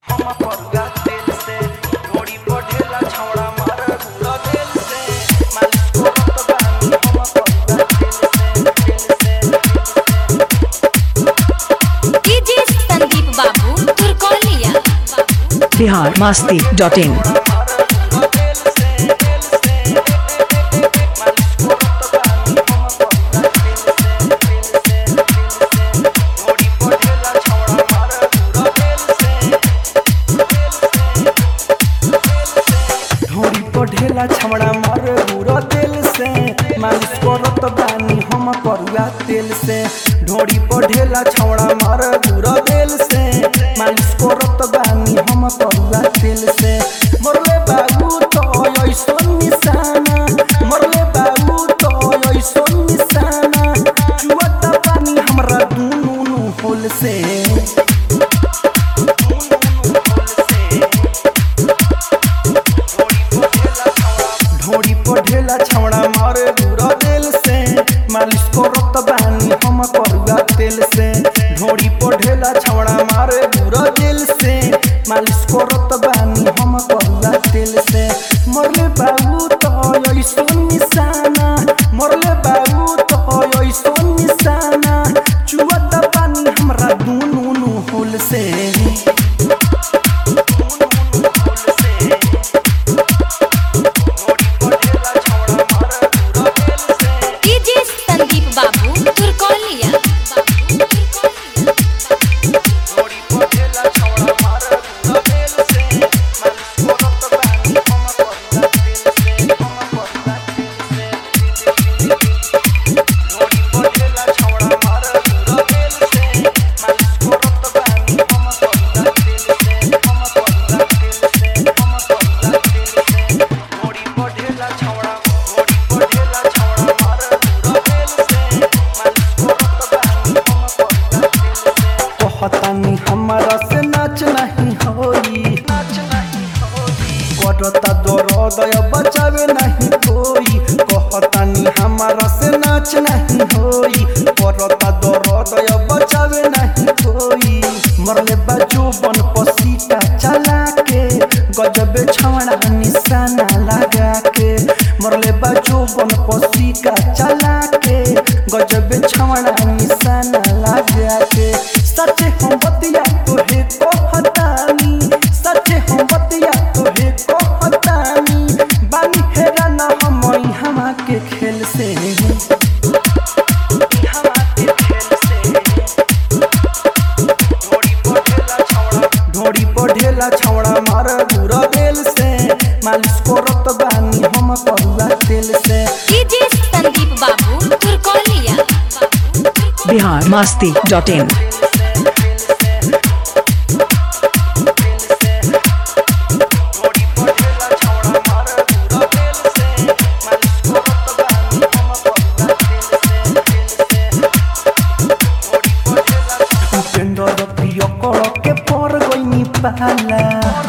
हम परुआ तेल से घोड़ी बढ़ेला छौड़ा मार गुड़ तेल से मालिश करत बानी हम परुआ तेल से तेल से DJ Sandeep Babu Turkaulia Bihar Masti dot in ढोरी पढ़ेला छमड़ा मार गुड़ तेल से मालिश करत बानी हम परुआ तेल से ढोरी पढ़ेला छमड़ा मार गुड़ तेल से मालिश करत बानी हम परुआ तेल से मरले बाबू तो ऐसन निशाना मरले बाबू तो ऐसन निशाना चुअता पानी हमरा दुनू होल से ढोड़ी पढ़ेला छौड़ा मारे गुड़ा तेल से मालिश करत बानी हम परुआ तेल से ढोड़ी पढ़ेला छौड़ा मारे गुड़ा तेल से मालिश करत बानी हम परुआ तेल से मरले बाबू तो ऐसन निशाना मरले बाबू तो ऐसन निशाना चुअत पानी हमरा दुनू होल से डीजे संदीप बाबू तुर्कोलिया कहतानी हमारा से नाच नहीं होई करता दर्द बचावे नहीं कोई कहतानी हमारा से नाच नहीं होई करता दर्द बचावे नहीं कोई मरले बाजू बन पसीटा चला के गजबे छवड़ा निशाना लगा के मरले बाजू बन पसीका चला के गजबे छवड़ा निशाना लगा के सच हम बतिया तोहे कहतानी सच हम बतिया तोहे कहतानी बानी हेरा ना हम हमा के खेल से हमा के खेल से ढोड़ी पढ़ेला छौड़ा मार गुड़ तेल से मालिश करत बानी हम परुआ तेल से DJ Sandeep Babu Turkaulia Bihar Masti dot in Upendra प्रिय कर के पर गईनी पाला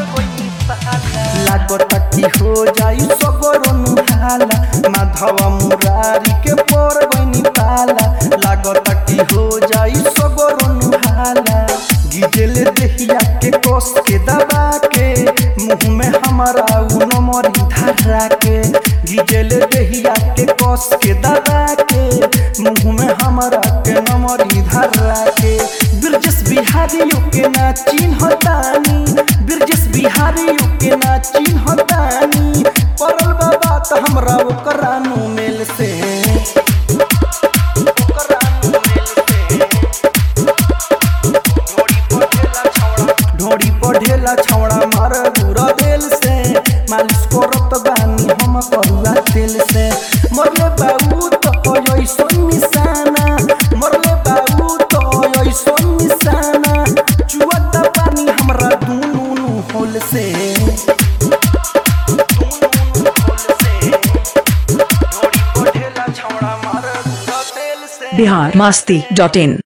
लागत की हो जाई सगरनु हाला माधव मुरारी के पर गईनी पाला लागत की हो जाई सगरनु हाला गिजेले देहिया के कस के दबा के मुंह में हमारा उ नमरी धरा के गिजेले देहिया के कस के दबा के मुंह में हमारा के नमरी धरा के बिरजस बिहारियों के ना चिन्हतानी बिरजस बिहारियों के ना चिन्हतानी परल बाबा त हमरा ओकरा नु मेल से ओकरा नु मेल से ढोड़ी पढ़ेला छौड़ा मार गुड़ तेल से मालिश करत बानी हम परुआ तेल से मरले बाबू तो ऐसन निशाना मरले बाबू तो ऐसन निशाना चुअत पानी हमरा दुनू होल से ढोड़ी पढ़ेला छौड़ा मार गुड़ तेल से बिहार मस्ती डॉट इन